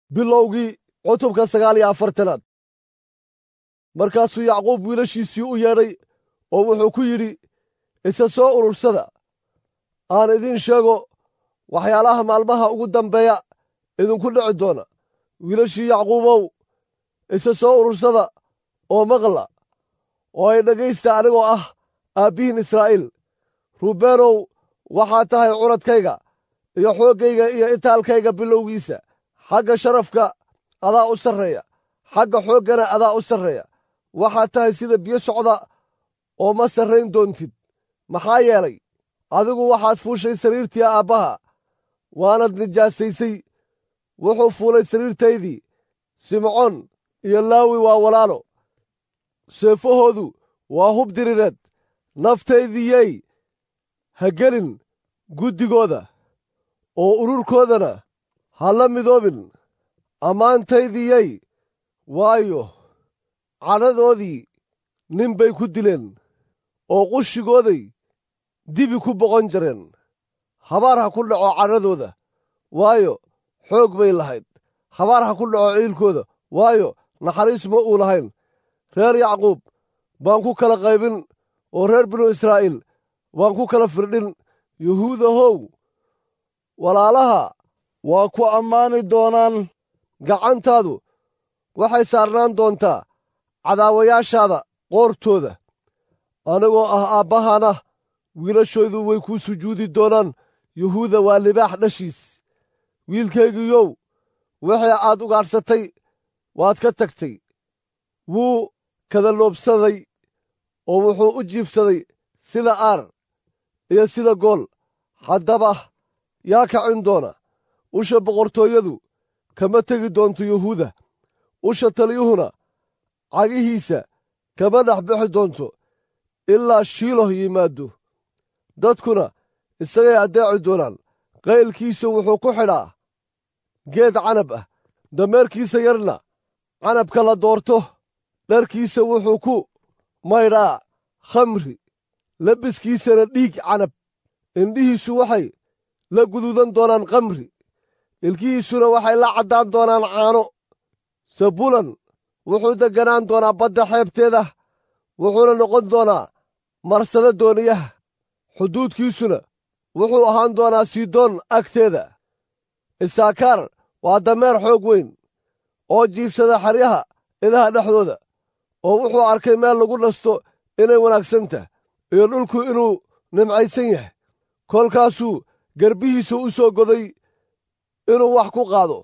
bilowgii cutubka sagaal iyo afartanaad markaasuu yacquub wiilashiisii u yeedhay oo wuxuu ku yidhi isa soo urursada aan idiin sheego waxyaalaha maalmaha ugu dambeeya idinku dhici doona wiilashii yacquubow isa soo urursada oo maqla oo ay dhegaysta anigoo ah aabbihiin israa'iil ruubeenow waxaa tahay curadkayga iyo xooggayga iyo itaalkayga bilowgiisa xagga sharafka adaa u sarreeya xagga xooggana adaa u sarreeya waxaad tahay sida biyo socda oo ma sarrayn doontid maxaa yeelay adigu waxaad fuushay sariirtii aabbaha waanad nijaasaysay wuxuu fuulay sariirtaydii simcoon iyo laawi waa walaalo seefahoodu waa hub diriireed naftaydiyey ha gelin guddigooda oo ururkoodana ha la midoobin ammaantaydiyey waayo cadhadoodii nin bay ku dileen oo qushigooday dibi ku boqon jareen habaar ha ku dhaco cadhadooda waayo xoog bay lahayd habaar ha ku dhaco ciilkooda waayo naxariis ma uu lahayn reer yacquub baan ku kala qaybin oo reer binu israa'iil waan ku kala firdhin yuhuudahow walaalaha waa ku ammaani doonaan gacantaadu waxay saarnaan doontaa cadaawayaashaada qoortooda anigoo ah aabbahana wiilashoodu way kuu sujuudi doonaan yuhuuda waa libaax dhashiis wiilkaygiiyow wixii aad ugaadhsatay waad ka tagtay wuu kadaloobsaday oo wuxuu u jiifsaday sida aar iyo sida gool haddaba yaa kacin doona usha boqortooyadu kama tegi doonto yuhuuda usha taliyuhuna cagihiisa kama dhex bixi doonto ilaa shiiloh yimaaddo dadkuna isagay addeeci doonaan qaylkiisa wuxuu ku xidhaa geed canab ah dameerkiisa yarna canabka la doorto dharkiisa wuxuu ku maydhaa khamri labiskiisana dhiig canab indhihiisu waxay la guduudan doonaan khamri ilkihiisuna waxay la caddaan doonaan caano sabulan wuxuu degganaan doonaa badda xeebteeda wuxuuna noqon doonaa marsada dooniyaha xuduudkiisuna wuxuu ahaan doonaa siidoon agteeda isaakaar waa dameer xoog weyn oo jiifsada xeryaha idaha dhexdooda oo wuxuu arkay meel lagu nasto inay wanaagsan tahay iyo dhulku inuu nimcaysan yahay kolkaasuu garbihiisa u soo goday inuu wax ku qaado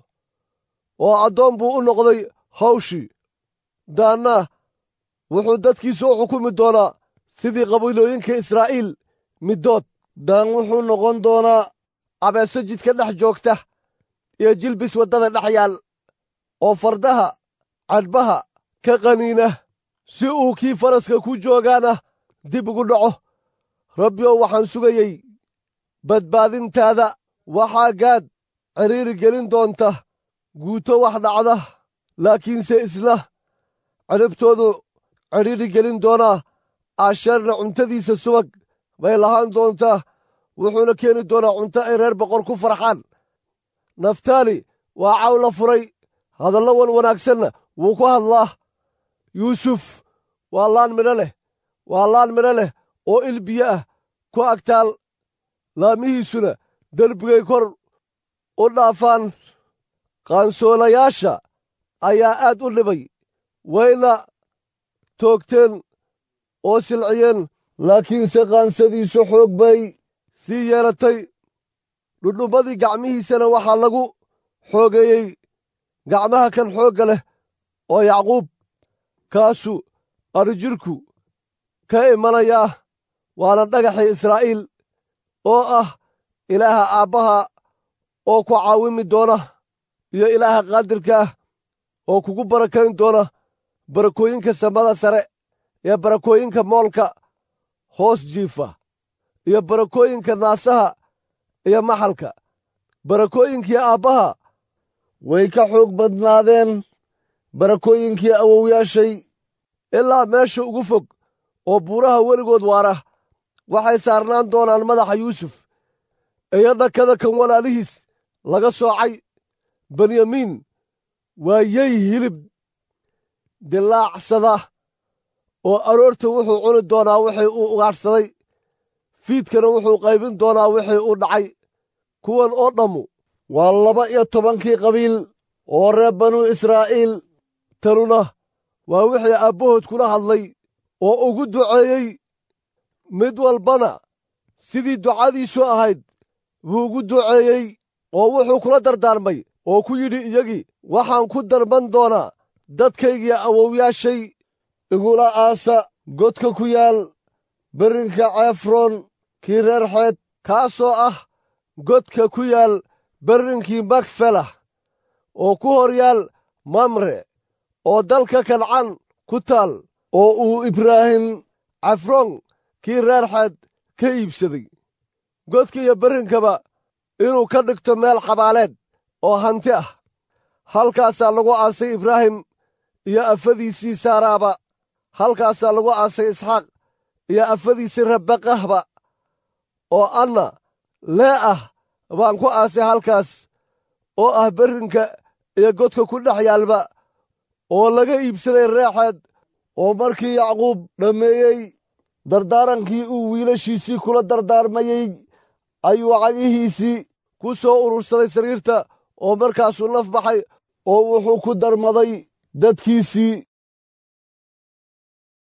oo addoon buu u noqday hawshii daanna wuxuu dadkiisa u xukumi doonaa sidii qabiilooyinka israa'iil middood daan wuxuu noqon doonaa abeeso jidka dhex joogta iyo jilbis waddada dhex yaal oo fardaha cadhbaha ka qaniina si uu kii faraska ku joogaana dib ugu dhaco rabbiyow waxaan sugayey badbaadintaada waxaa gaad cidhiiri gelin doonta guuto wax dhacda laakiinse isna cidhibtoodu cidhiiri gelin doonaa aasheerna cuntadiisa subag bay lahaan doontaa wuxuuna keeni doonaa cunto ay reer boqor ku farxaan naftaali waa caw la furay hadallo wan wanaagsanna wuu ku hadlaa yuusuf waa laan midho leh waa laan midho leh oo il biyo ah ku agtaal laamihiisuna derbigay kor u dhaafaan qaansoolayaasha ayaa aad u dhibay wayna toogteen oo silciyeen laakiinse qaansadiisu xoog bay sii yeelatay dhudhummadii gacmihiisana waxaa lagu xoogeeyey gacmaha kan xoogga leh oo yacquub kaasu adrijirku ka imanayaa waana dhagaxii israa'iil oo ah ilaaha aabbaha oo ku caawimi doona iyo ilaaha qaadirkaah oo kugu barakayn doona barakooyinka samada sare iyo barakooyinka moolka hoos jiifa iyo barakooyinka naasaha iyo maxalka barakooyinkii aabbaha way ka xoog badnaadeen barakooyinkii awowyaashay ilaa meesha ugu fog oo buuraha weligood waara waxay saarnaan doonaan madaxa yuusuf iyo dhakada kan walaalihiis laga soocay benyamiin waa yey hilib dilaacsada oo aroorta wuxuu cuni doonaa wixii uu ugaadhsaday fiidkana wuxuu qaybin doonaa wixii uu dhacay kuwan oo dhammu waa laba iyo tobankii qabiil oo reer banuu israa'iil tanuna waa wixii aabbahood kula hadlay oo ugu duceeyey mid walbana sidii ducadiisu ahayd buu ugu duceeyey oo wuxuu kula dardaarmay oo ku yidhi iyagii waxaan ku darban doonaa dadkaygii awowyaashay igula aasa godka ku yaal berrinka ceefroon kii reer xeed kaasoo ah godka ku yaal berrinkii makfelah oo ku hor yaal mamre oo dalka kancan ku taal oo uu ibraahim cafroon kii reer xeed ka iibsaday godka iyo berrinkaba inuu ka dhigto meel xabaaleed oo hanti ah halkaasaa lagu aasay ibraahim iyo afadiisii saaraaba halkaasaa lagu aasay isxaaq iyo afadiisii rabaqahba oo anna lee ah baan ku aasay halkaas oo ah berrinka iyo godka ku dhex yaalba oo laga iibsaday reexeed oo markii yacquub dhammeeyey dardaarankii uu wiilashiisii kula dardaarmayey ayuu cagihiisii ku soo urursaday sariirta oo markaasuu naf baxay oo wuxuu ku darmaday dadkiisii